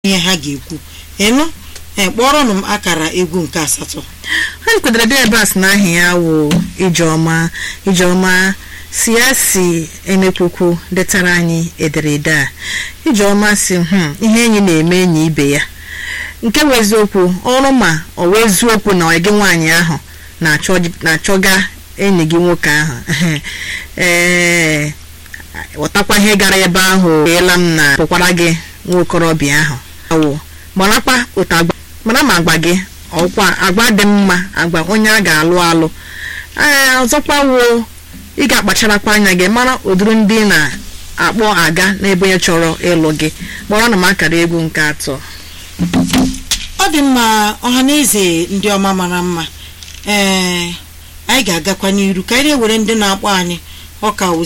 ihe ha ga-ekwu ịnụ ee kpọrọnụ m akara egwu nke asatọ anyị kwadoro dị ebe a sị na aha ya wụ ijeọma ijeọma si ya si emekwukwu detara anyị ederede a ijeọma si "Hmm, ihe enyi na-eme enyi ibe ya nke bụ eziokwu ọrụ ma ọ wee eziokwu na gị nwaanyị ahụ na-achọ- na-achọga enyi gị nwoke ahụ ee ghọtakwa ihe gara ebe ahụ eela m na pụkwara gị nwa okorobịa ahụ awụ marakwa otu agba mara ma agba gị ọkwa agba dị mma agba onye a ga-alụ alụ ee ọzọkwa wuo ị ga-akpacharakwa anya gị mara ụdịrị ndị ị na-akpọ aga n'ebe onye chọrọ ịlụ gị kpọrọ na m akara egwu nke atọ ọ dị mma ọha na eze ndị ọma mara mma ee anyị ga-agakwa n'iru ka anyị na-ewere ndị na-akpọ anyị ọka wụ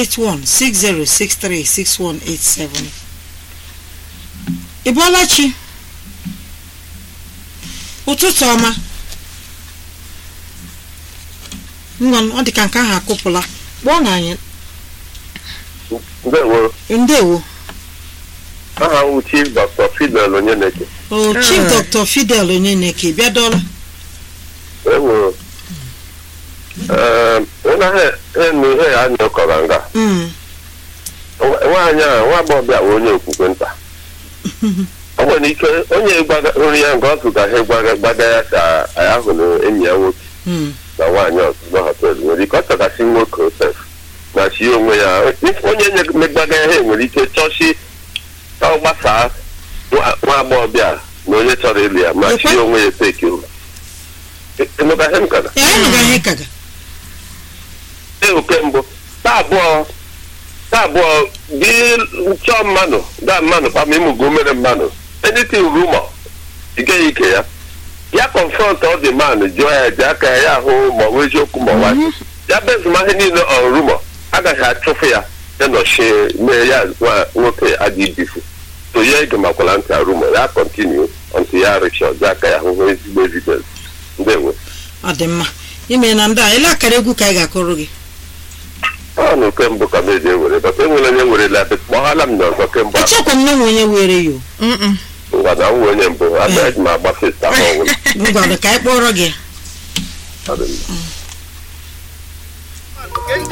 08160636187 ị bọọla chi ụtụtụ ọma ngwa ọ dị ka nke ahụ akụpụla kpọọ na anyị ndewo ndewo aha m chief dr fidel onyeneke o chief Ah. dr fidel onyeneke bịadọla enwere enu ihe ya anya kọrọ nga Mm, nwaanyị a nwa agbọghọbịa bụ onye okwukwe nta o nwere ike onye gbaga- hụrụ ya nga ọ zụgaghị gbaga gbaga ya ka ya hụ na enyi ya nwoke mm, na nwaanyị ọzọ na họtel nwere ike ọ chọgasị nwoke osef na chi onwe ya onye megbaga ya ha nwere ike chọchi ka ọ gbasaa nwa nwa agbọghọbịa na onye chọrọ ịlụ ya ma chi Ekwe? onwe ya teki ịnụgaghị m kana ee anyị nụga ihe kaga ee oke mbụ taa abụọ taa abụọ gị chọọ mmadụ gaa mmadụ kpama ịmụgo mere mmadụ anything rumor ị gaghị ike ya ya confront ọ dị man jụọ ya ji aka ya ya ahụ ma ọ bụ eziokwu ma ọ bụ asị. ya bezụma ihe niile on rumor agaghị achụfụ ya ya nọchie mee ya nwa nwoke adị ibifu so ya ege makwala ntị a rumor ya continue until ya rịchọ ji aka ya ahụhụ ezigbo evidence ndewo ọ dị mma ime na ndị a ele akara egwu ka anyị ga-akụrụ gị ọ na oke mbụ ka m eji ewere bata enwere onye werela ebe kpọghala m na ọzọ kemgbe ahụ echekwa m na onwe onye were ya o. Mm-mm. ngwa na nwe onye mbụ abịaghị m agba festa ahụ ọnwụ ngwanụ ka anyị kpọrọ gị Ọ dị mma.